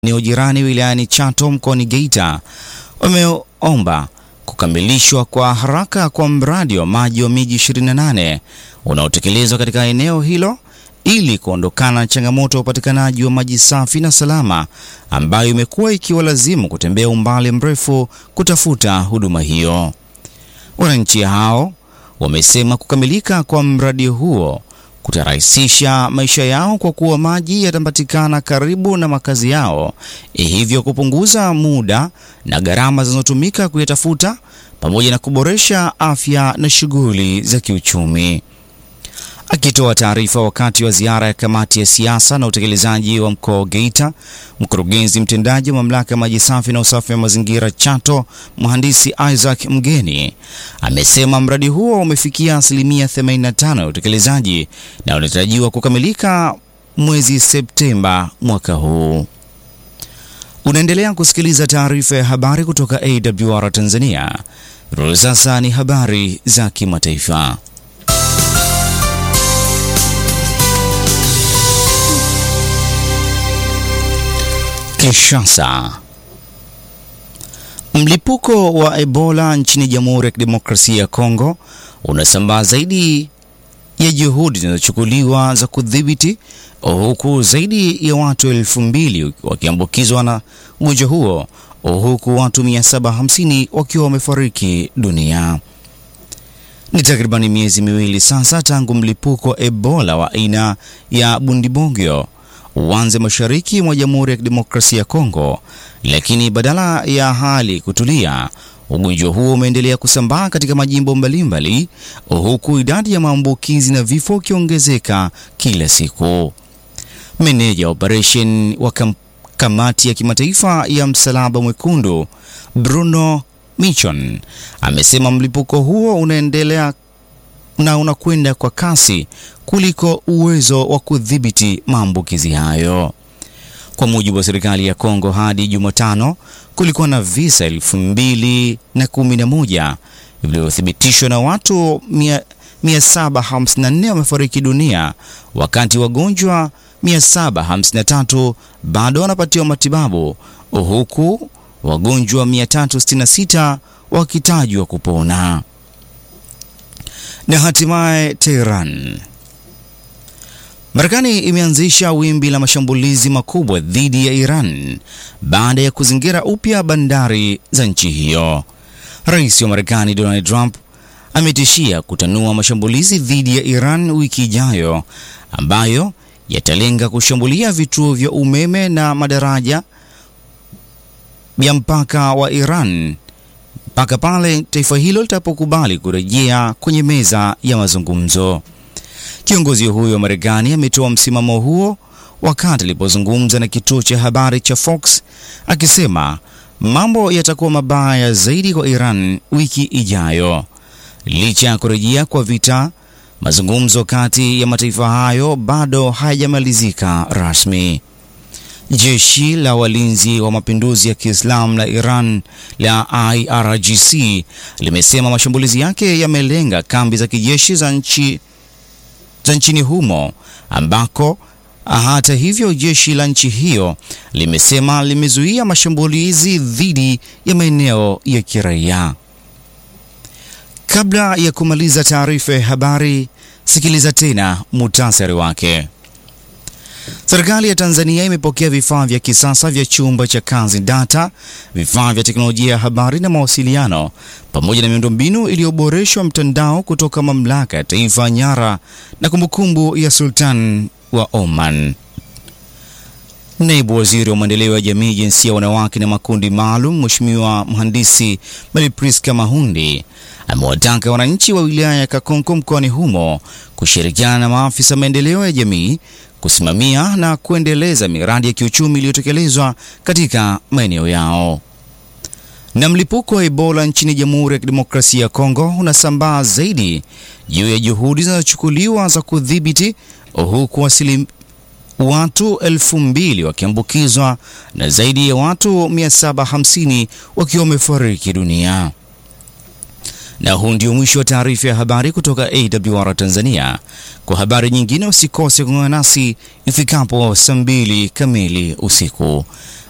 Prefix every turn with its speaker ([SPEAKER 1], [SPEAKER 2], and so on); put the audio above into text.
[SPEAKER 1] eneo jirani wilayani Chato mkoani Geita wameomba kukamilishwa kwa haraka kwa mradi wa maji wa miji 28 unaotekelezwa katika eneo hilo ili kuondokana na changamoto ya upatikanaji wa maji safi na salama ambayo imekuwa ikiwalazimu kutembea umbali mrefu kutafuta huduma hiyo. Wananchi hao wamesema kukamilika kwa mradi huo kutarahisisha maisha yao kwa kuwa maji yatapatikana karibu na makazi yao, hivyo kupunguza muda na gharama zinazotumika kuyatafuta pamoja na kuboresha afya na shughuli za kiuchumi. Akitoa taarifa wakati wa ziara ya kamati ya siasa na utekelezaji wa mkoa wa Geita, mkurugenzi mtendaji wa mamlaka ya maji safi na usafi wa mazingira Chato, mhandisi Isaac Mgeni amesema mradi huo umefikia asilimia 85 ya utekelezaji na unatarajiwa kukamilika mwezi Septemba mwaka huu. Unaendelea kusikiliza taarifa ya habari kutoka AWR Tanzania. Sasa ni habari za kimataifa. Kinshasa. Mlipuko wa Ebola nchini Jamhuri ya Kidemokrasia ya Kongo unasambaa zaidi ya juhudi zinazochukuliwa za kudhibiti, huku zaidi ya watu elfu mbili wakiambukizwa na ugonjwa huo, huku watu 750 wakiwa wamefariki dunia. Ni takribani miezi miwili sasa tangu mlipuko wa Ebola wa aina ya Bundibugyo uanze mashariki mwa Jamhuri ya Kidemokrasia ya Kongo, lakini badala ya hali kutulia, ugonjwa huo umeendelea kusambaa katika majimbo mbalimbali, huku idadi ya maambukizi na vifo ikiongezeka kila siku. Meneja wa operation wa kam kamati ya kimataifa ya Msalaba Mwekundu Bruno Michon amesema mlipuko huo unaendelea na unakwenda kwa kasi kuliko uwezo wa kudhibiti maambukizi hayo. Kwa mujibu wa serikali ya Kongo, hadi Jumatano kulikuwa na visa elfu mbili na kumi na moja vilivyothibitishwa na watu 754 wamefariki dunia, wakati wagonjwa 753 bado wanapatiwa matibabu, huku wagonjwa 366 wakitajwa kupona. Na hatimaye Tehran. Marekani imeanzisha wimbi la mashambulizi makubwa dhidi ya Iran baada ya kuzingira upya bandari za nchi hiyo. Rais wa Marekani Donald Trump ametishia kutanua mashambulizi dhidi ya Iran wiki ijayo ambayo yatalenga kushambulia vituo vya umeme na madaraja ya mpaka wa Iran mpaka pale taifa hilo litapokubali kurejea kwenye meza ya mazungumzo. Kiongozi huyo wa Marekani ametoa msimamo huo wakati alipozungumza na kituo cha habari cha Fox akisema mambo yatakuwa mabaya zaidi kwa Iran wiki ijayo. Licha ya kurejea kwa vita, mazungumzo kati ya mataifa hayo bado hayajamalizika rasmi. Jeshi la walinzi wa mapinduzi ya Kiislamu la Iran la IRGC limesema mashambulizi yake yamelenga kambi za kijeshi za nchi za nchini humo ambako hata hivyo jeshi la nchi hiyo limesema limezuia mashambulizi dhidi ya maeneo ya kiraia. Kabla ya kumaliza taarifa ya habari, sikiliza tena muhtasari wake. Serikali ya Tanzania imepokea vifaa vya kisasa vya chumba cha kazi data, vifaa vya teknolojia ya habari na mawasiliano, pamoja na miundombinu iliyoboreshwa mtandao kutoka Mamlaka ya Taifa ya Nyara na Kumbukumbu ya Sultan wa Oman. Naibu Waziri wa Maendeleo ya Jamii, Jinsia, Wanawake na Makundi Maalum, Mheshimiwa Mhandisi Maripriska Mahundi amewataka wananchi wa wilaya ya Kakonko mkoani humo kushirikiana na maafisa maendeleo ya jamii kusimamia na kuendeleza miradi ya kiuchumi iliyotekelezwa katika maeneo yao. Na mlipuko wa Ebola nchini Jamhuri ya Kidemokrasia ya Kongo unasambaa zaidi juu ya juhudi zinazochukuliwa za kudhibiti, huku asili watu elfu mbili wakiambukizwa na zaidi ya watu 750 wakiwa wamefariki dunia. Na huu ndio mwisho wa taarifa ya habari kutoka AWR Tanzania. Kwa habari nyingine usikose kuungana nasi ifikapo saa mbili kamili usiku.